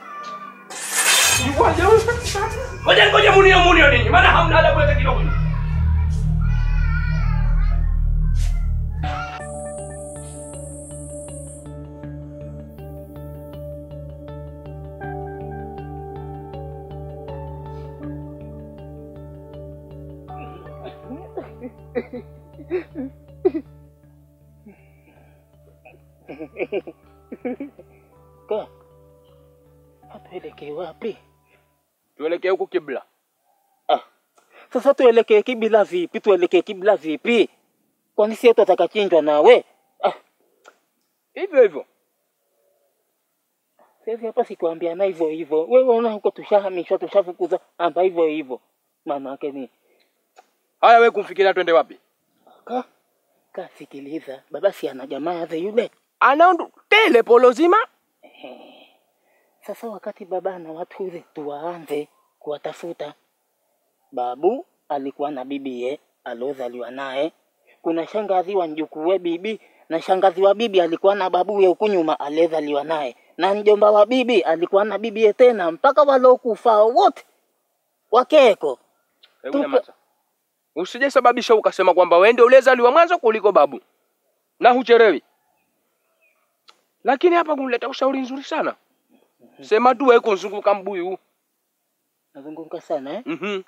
S3: ngoja ngoja munio munio nini maana hamna adabu hata kidogo
S6: ka hatuelekee wapi
S2: Tuelekee huko kibla.
S6: ah. sasa tuelekee kibla vipi tuelekee kibla vipi kwani sie tutakachinjwa nawe ah.
S2: Hivyo hivyo.
S6: sasa hapa sikuambiana hivyo hivyo wewe una huko tushahamishwa tushafukuzwa amba hivyo hivyo maana yake ni
S2: Haya wewe kumfikiria twende wapi?
S6: ka kasikiliza baba si ana jamaa yake yule
S2: Ana tele polo zima.
S6: Sasa wakati baba na watu ule tuwaanze kuwatafuta. Babu alikuwa na bibiye aliozaliwa naye. Kuna shangazi wa mjukuu bibi na shangazi wa bibi alikuwa na babuye huku nyuma aliyezaliwa naye, na mjomba wa bibi alikuwa na bibiye tena, mpaka walokufa wote wakeko.
S2: Hebu
S6: Tupe-
S2: nyamaza. Usije sababisha ukasema kwamba wewe ndio uliyezaliwa mwanzo kuliko babu. Na hucherewi. Lakini hapa kunileta ushauri nzuri sana. Sema tu wewe kuzunguka mbuyu.
S6: Nazunguka sana eh?
S2: Mhm.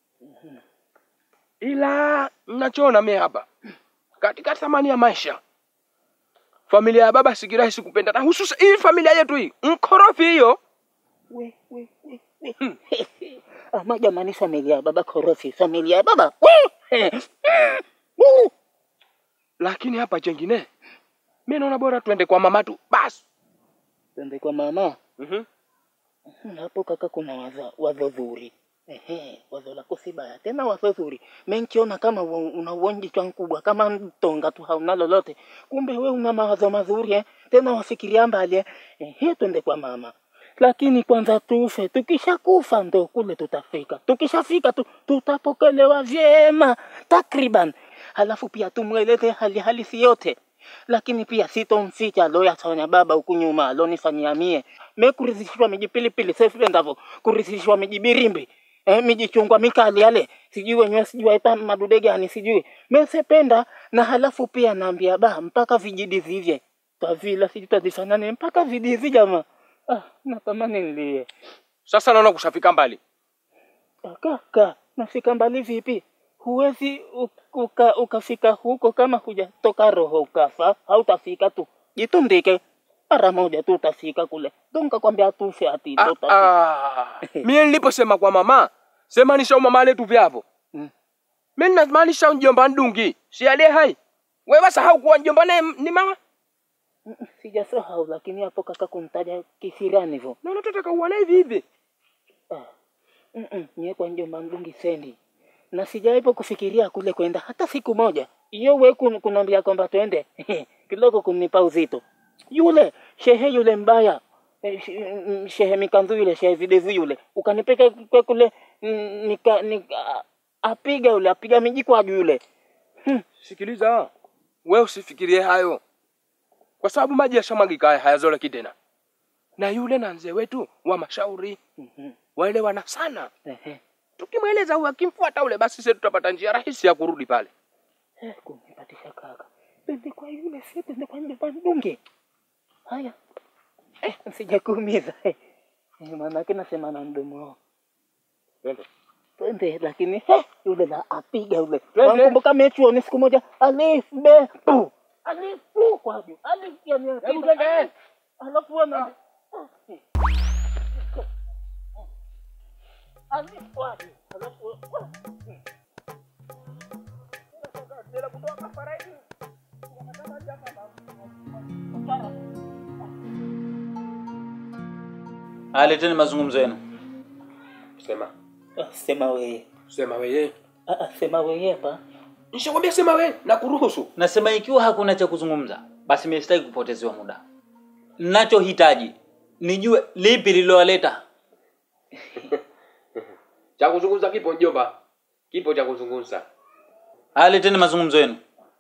S2: Ila ninachoona mimi hapa katika thamani ya maisha, familia ya baba si kirahisi kupenda, na hususan hii familia yetu hii mkorofi hiyo.
S6: We, we, we, we. Ama jamani, familia ya baba korofi, familia ya baba we. Uh.
S2: Lakini hapa chengine, mimi naona bora twende kwa mama tu basi.
S6: Twende kwa mama.
S2: Mhm.
S1: hapo kaka kuna wazo, wazo zuri Ehe, wazo lako si baya tena wazo zuri menkiona kama u- una uonjichwa mkubwa kama mtonga tu hauna lolote kumbe we una mawazo mazuri eh? tena wafikiria mbali eh? Ehe, twende kwa mama lakini kwanza tufe tukishakufa ndo kule tutafika tukishafika tu tutapokelewa vyema takriban halafu pia tumweleze hali halisi yote lakini pia sitomficha aloyafanya baba huku nyuma alonifanyia mie mekurizishwa miji pilipili sefendavo kurizishwa miji birimbi eh, miji chungwa mikali yale sijui wenyewe sijui waita madude gani sijui mesependa na halafu pia naambia ba mpaka vijidi vivye twavila sijui twazifanane mpaka vidizi jama ah, natamani nilie
S2: Sasa naona kushafika mbali.
S1: kaka nafika mbali vipi huwezi u- uka, ukafika huko kama hujatoka roho ukafa hautafika tu jitundike mara moja tu utafika kule donka kwambia tufe ati ndo
S2: Ah,
S1: utafika.
S2: ah. Mie niliposema kwa mama, semanisha mama letu vyavo.
S1: Mm.
S2: Mimi namaanisha mjomba ndungi, si aliye hai. Wewe sahau kuwa mjomba naye ni mama?
S1: Mm, sijasahau lakini hapo kaka kumtaja kisirani hivyo
S2: Na unataka uone hivi hivi.
S1: ah. mm -mm, nye kwa njomba mdungi sendi na sijaipo kufikiria kule kwenda hata siku moja iyo we kun- kunaambia kwamba twende kidogo kunipa uzito yule shehe yule mbaya eh, sh- mm, shehe mikanzu yule shehe videvu yule ukanipeka kwe kule mm, nika, nika apiga yule apiga miji kwa juu yule
S2: Sikiliza, wewe usifikirie hayo, kwa sababu maji yashamwagika haya hayazoleki tena. Na yule na mzee wetu wa mashauri
S1: Mhm,
S2: waelewana sana.
S1: ehe.
S2: Tukimweleza huyu akimfuata ule, basi sisi tutapata njia rahisi ya kurudi pale.
S1: Eh, kunipatisha kaka twende kwa yule sio twende kwa njomba mdungi haya eh, sijakuumiza eh. Eh, maanake nasema na mdomo wao
S2: Twende.
S1: twende lakini he, yule la apiga yule
S2: Twende.
S1: wamkumbuka mechuoni siku moja alif be pu alif pu kwa juu alif yani
S2: Hebu
S1: apiga,
S2: twende.
S1: alif. alafu wana alif kwa juu alafu
S5: Aleteni mazungumzo yenu.
S2: Sema,
S1: Ah, sema wewe
S2: sema wewe.
S1: Ah, ah, sema wewe hapa
S2: Nishakwambia sema wewe na kuruhusu.
S5: Nasema ikiwa hakuna cha kuzungumza, basi mimi sitaki kupotezewa muda. Ninachohitaji nijue lipi lililowaleta.
S2: Cha kuzungumza kipo mjomba, kipo cha kuzungumza.
S5: Aleteni mazungumzo yenu.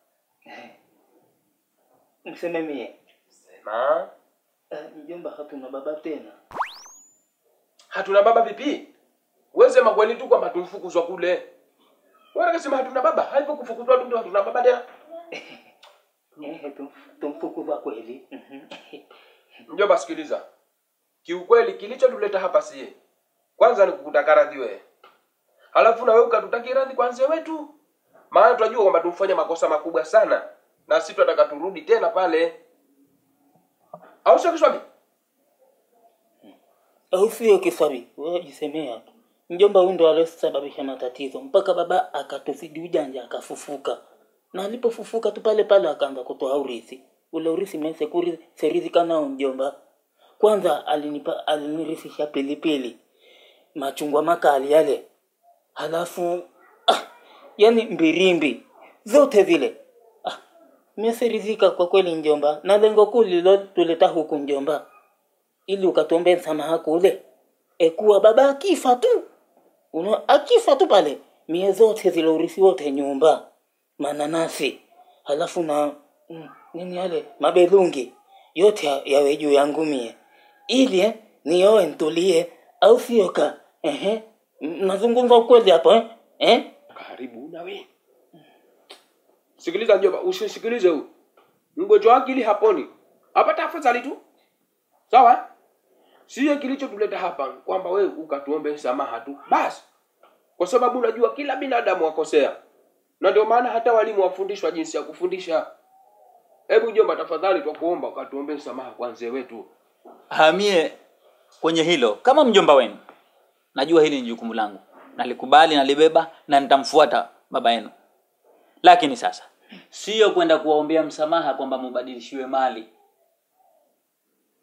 S1: mseme mie
S2: Sema,
S1: Ah, mjomba hatuna baba tena
S2: hatuna baba vipi? Wewe sema kweli tu kwamba tumfukuzwa kule. Wewe unasema hatuna baba, haipo kufukuzwa tu ndio hatuna baba tena.
S1: Ehe, tum- tumfukuza kweli Mhm.
S2: Mjomba, sikiliza, kiukweli kilichotuleta hapa sie kwanza ni kukutaka radhi wewe, halafu na wewe ukatutaki radhi kwa mzee wetu, maana tunajua kwamba tumfanya makosa makubwa sana, na sisi tunataka turudi tena pale, au sio Kiswabi?
S1: au sio kiswabi wewe jisemea tu mjomba huyu ndo aliosababisha matatizo mpaka baba akatuzidi ujanja akafufuka na alipofufuka tu pale pale akaanza kutoa urithi ule urithi mesekuri serizika nao mjomba kwanza alinipa alinirithisha pilipili machungwa makali yale halafu ah, yani mbirimbi zote zile ah, meserizika kwa kweli mjomba na lengo kuu lililotuleta huku mjomba ili ukatuombe msamaha kule ekuwa baba akifa tu una akifa tu pale mie zote zile urithi wote nyumba mananasi halafu na mm, nini yale mabelungi yote ya- yawe juu yangu mie ili eh, nioe ntulie au sio ka ehe M- nazungumza ukweli hapo eh? Eh?
S2: Karibu na we. Sikiliza mjomba, usisikilize huyu mgonjwa wa akili haponi, apata afadhali tu, sawa? Sio kilichotuleta hapa kwamba wewe ukatuombe msamaha tu basi, kwa sababu unajua kila binadamu wakosea, na ndio maana hata walimu wafundishwa jinsi ya kufundisha. Hebu mjomba, tafadhali twakuomba ukatuombe msamaha kwa mzee wetu.
S5: Hamie kwenye hilo kama mjomba wenu. Najua hili ni jukumu langu. Nalikubali, nalibeba na nitamfuata baba yenu. Lakini sasa sio kwenda kuwaombea msamaha kwamba mubadilishiwe mali.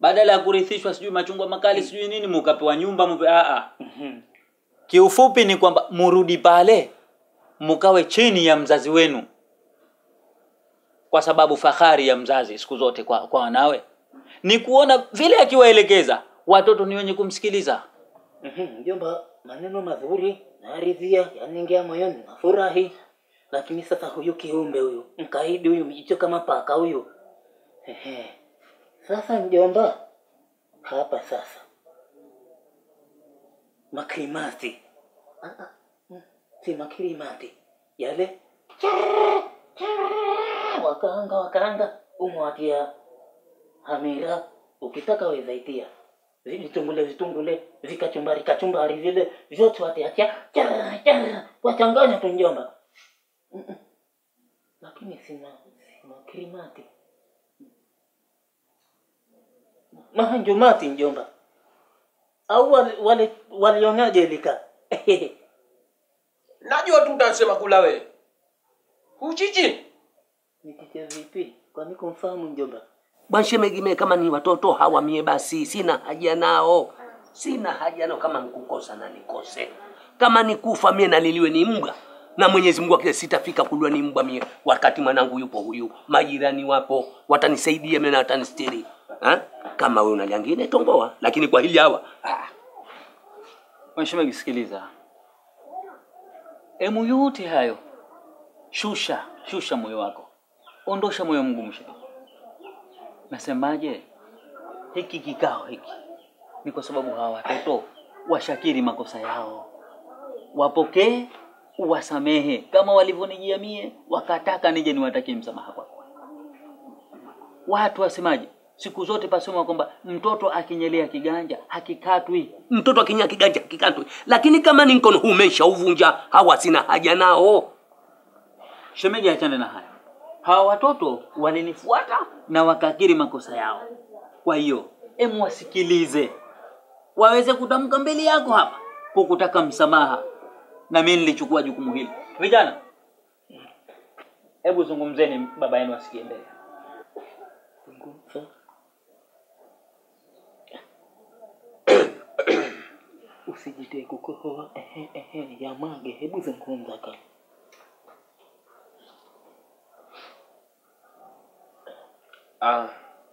S5: badala ya kurithishwa sijui machungwa makali sijui nini mukapewa nyumba mupe a a kiufupi ni kwamba murudi pale mukawe chini ya mzazi wenu kwa sababu fahari ya mzazi siku zote kwa, kwa wanawe ni kuona vile akiwaelekeza watoto ni wenye kumsikiliza
S1: Mhm, Mjomba, maneno mazuri naridhia, yanaingia moyoni, nafurahi. Lakini sasa huyu kiumbe huyu mkaidi huyu mjicho kama paka huyu, ehe. Sasa mjomba, hapa sasa makrimati Ah, ah, mm, si makrimati yale Chara, chara, wakaanga wakaanga umwatia hamira ukitaka wezaitia vitungule vitungule vikachumbari kachumbari vile vyote watiatia chara chara wachanganya tu njomba Mm-mm. lakini sina sina krimati mahanjumati njomba au wale wale walionaje lika
S2: najua tu utasema kula wewe uchichi
S1: nikiche vipi kwani kumfahamu njomba
S3: bwanshemegime kama ni watoto hawa mie basi sina haja nao sina haja nao kama nikukosa na nikose kama nikufa mie naliliwe ni mbwa na mwenyezi mungu akile sitafika kuliwa ni mbwa mie wakati mwanangu yupo huyu majirani wapo watanisaidia mie na watanistiri ha? kama we unaliangine tomboa lakini kwa hili hawa ah.
S5: Mheshimiwa kisikiliza, emu yote hayo shusha, shusha moyo wako, ondosha moyo mgumu. shehe. Nasemaje, hiki kikao hiki ni kwa sababu hawa watoto washakiri makosa yao, wapokee, uwasamehe kama walivyonijia mie, wakataka nije niwatakie msamaha kwako. Watu wasemaje? Siku zote pasema kwamba mtoto akinyelea kiganja hakikatwi.
S3: mtoto akinya kiganja kikantwe lakini kama ni mkono huu umeshauvunja hawa sina haja nao
S5: Shemeji, achane na haya. Hawa watoto walinifuata na wakakiri makosa yao. Kwa hiyo emu wasikilize, waweze kutamka mbele yako hapa kukutaka msamaha, na mimi nilichukua jukumu hili. Vijana, hebu zungumzeni, baba yenu asikie mbele.
S1: Zungumza. usijitee kukohoa ehe ehe ya mage hebu zungumza ka
S2: ah.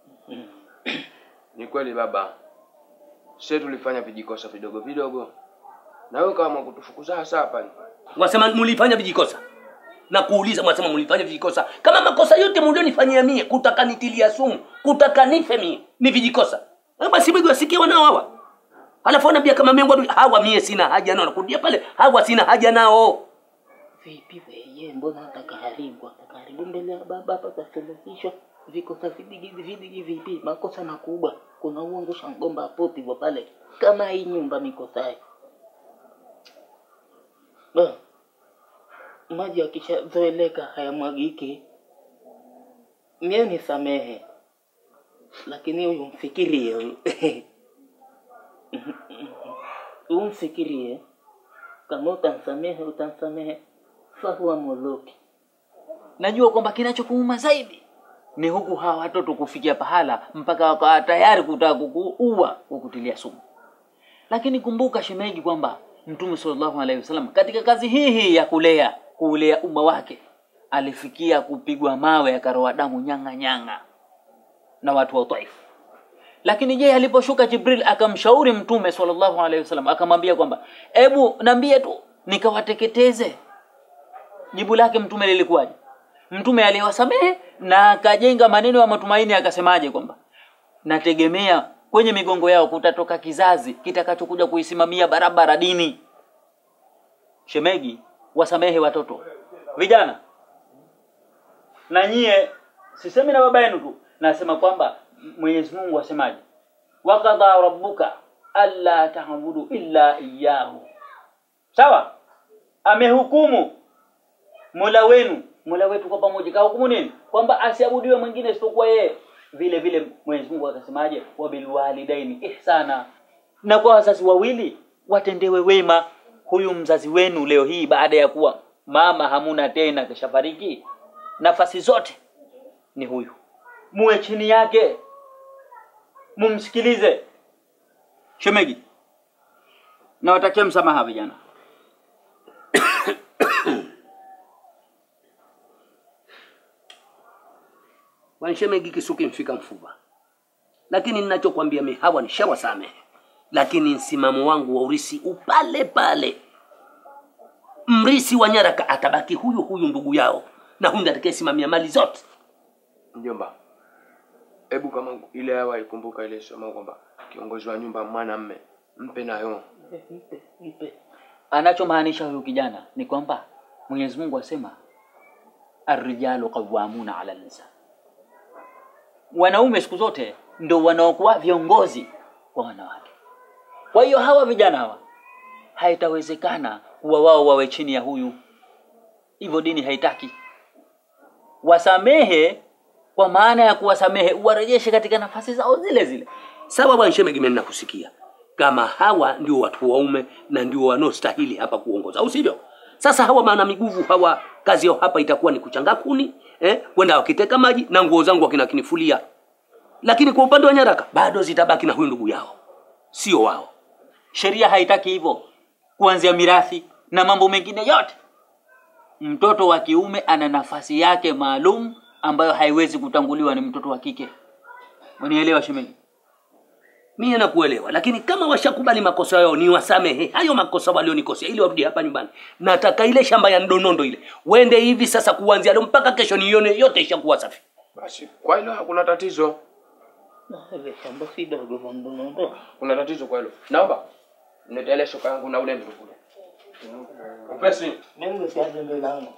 S2: ni kweli baba sie tulifanya vijikosa vidogo vidogo na wewe kama kutufukuza hasa hapa ni
S3: wasema mulifanya vijikosa na kuuliza mwasema mulifanya vijikosa kama makosa yote mulionifanyia mie kutaka nitilia sumu kutaka nife mie ni vijikosa Eh, basi begi wasikia wanao hawa alafu wanambia kama mengwa hawa mie sina haja nao nakurudia pale hawa sina haja nao
S1: vipi weye mbona atakaharibu atakaharibu mbele ya baba hapa tasuluhishwa vikosa vidigi vidigi vipi makosa makubwa kuna uongo shangomba hapo hivyo pale kama hii nyumba mikosayo Ba, maji akishazoeleka hayamwagiki mie nisamehe lakini huyu mfikirie huyu huyu mfikirie kama utamsamehe utamsamehe fahuwa muluki
S5: Najua kwamba kinachokuuma zaidi ni huku hawa watoto kufikia pahala mpaka wakawa tayari kutaka kukuua kukutilia sumu. Lakini kumbuka shemeji, kwamba Mtume sallallahu alaihi wasallam katika kazi hii hii ya kulea kuulea umma wake alifikia kupigwa mawe akaroa damu nyanga nyanga na watu wa Taif. Lakini je, aliposhuka Jibril akamshauri Mtume sallallahu alaihi wasallam akamwambia kwamba ebu niambie tu nikawateketeze. Jibu lake Mtume lilikuwaje? Mtume aliwasamehe na akajenga maneno ya matumaini, akasemaje kwamba nategemea kwenye migongo yao kutatoka kizazi kitakachokuja kuisimamia barabara dini. Shemegi, wasamehe watoto, vijana na nyie, sisemi na baba yenu tu, nasema kwamba Mwenyezi Mungu asemaje, wakadha rabbuka alla ta'budu illa iyyahu. Sawa, amehukumu Mola wenu, Mola wetu kwa pamoja kahukumu nini? Kwamba asiabudiwe mwingine isipokuwa yeye. Vile vile Mwenyezi Mungu akasemaje, wabilwalidaini ihsana, na kwa wazazi wawili watendewe wema. Huyu mzazi wenu leo hii baada ya kuwa mama hamuna tena, kishafariki, nafasi zote ni huyu, muwe chini yake, mumsikilize shemegi. Nawatakia msamaha vijana.
S3: wanshemegi kisuki mfika mfuba lakini ninachokwambia mi hawa nishawasamehe lakini msimamo wangu wa urisi upale pale mrisi wa nyaraka atabaki huyu huyu ndugu yao na huyu ndiye atakayesimamia mali zote
S2: Mjomba, hebu kama ile hawa ikumbuka ile sema kwamba kiongozi wa nyumba mwanamme mpe nayo.
S1: Mpe, mpe.
S5: Anachomaanisha huyu kijana ni kwamba Mwenyezi Mungu asema arrijalu qawwamuna ala nisa, wanaume siku zote ndio wanaokuwa viongozi kwa wanawake. Kwa hiyo hawa vijana hawa haitawezekana kuwa wao wawe chini ya huyu, hivyo dini haitaki. Wasamehe kwa maana ya kuwasamehe, uwarejeshe katika nafasi zao zile zile.
S3: sawa bwanshemegi mimi nakusikia kama hawa ndio watu waume na ndio wanaostahili hapa kuongoza au sivyo sasa hawa maana miguvu hawa kazi yao hapa itakuwa ni kuchanga kuni eh, kwenda wakiteka maji na nguo zangu wakina kinifulia lakini kwa upande wa nyaraka bado zitabaki na huyu ndugu yao sio wao
S5: Sheria haitaki hivyo, kuanzia mirathi na mambo mengine yote. Mtoto wa kiume ana nafasi yake maalum ambayo haiwezi kutanguliwa ni mtoto wa kike. Unielewa shemeji?
S3: mie nakuelewa lakini kama washakubali makosa yao ni wasamehe hayo makosa walionikosea ili warudi hapa nyumbani nataka ile shamba ya ndonondo ile wende hivi sasa kuanzia leo mpaka kesho nione yote ishakuwa safi
S2: Basi kwa hilo hakuna tatizo,
S1: Na ile shamba si dogo la ndonondo.
S2: kuna tatizo kwa hilo. Naomba niletee ile shoka yangu na ule mtu kule. Upesi.
S1: Mimi nitaje jembe langu.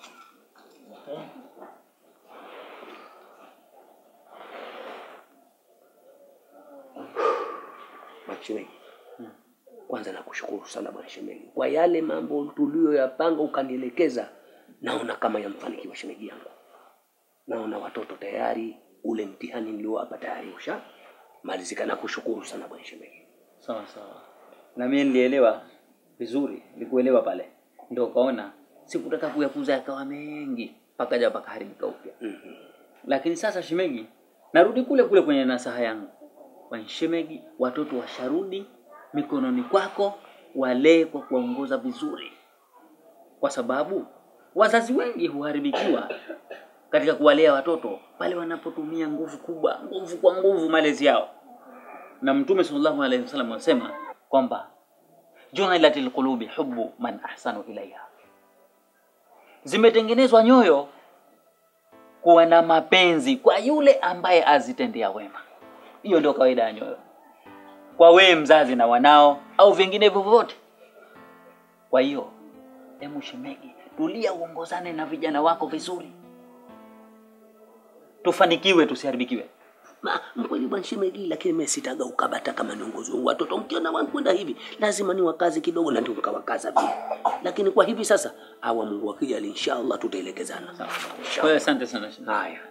S3: Bwana Shemeji, kwanza nakushukuru sana bwana Shemeji kwa yale mambo tuliyoyapanga ukanielekeza, naona kama yamfanikiwa shemeji yangu. Naona watoto tayari, ule mtihani niliowapa tayari usha malizika. Nakushukuru sana bwana Shemeji.
S5: Sawa sawa. Na mimi nilielewa vizuri, nilikuelewa pale. Ndio kaona sikutaka kuyakuza yakawa mengi mpaka ja pakaharibika upya. Lakini sasa shemegi, narudi kule kule kwenye nasaha yangu. Kwa shemegi, watoto washarudi mikononi kwako, walee kwa kuwaongoza vizuri, kwa sababu wazazi wengi huharibikiwa katika kuwalea watoto pale wanapotumia nguvu kubwa, nguvu kwa nguvu malezi yao. Na Mtume sallallahu alaihi wasallam anasema kwamba ju'ilatil qulubi hubbu man ahsanu ilaiha, zimetengenezwa nyoyo kuwa na mapenzi kwa yule ambaye azitendea wema. Hiyo ndio kawaida ya nyoyo, kwa wewe mzazi na wanao au vinginevyo vyovyote. Kwa hiyo, hebu shemegi, tulia, uongozane na vijana wako vizuri, tufanikiwe, tusiharibikiwe.
S3: Ma, mkweli bwana Shemeji, lakini mimi sitaga ukabata kama niongozi wangu. Watoto mkiona wanakwenda hivi, lazima ni wakazi kidogo, na ndio mkawakaza pia. Lakini kwa hivi sasa, awa Mungu akija, inshallah tutaelekezana.
S5: Kwa hiyo asante sana shemeji.
S3: Haya.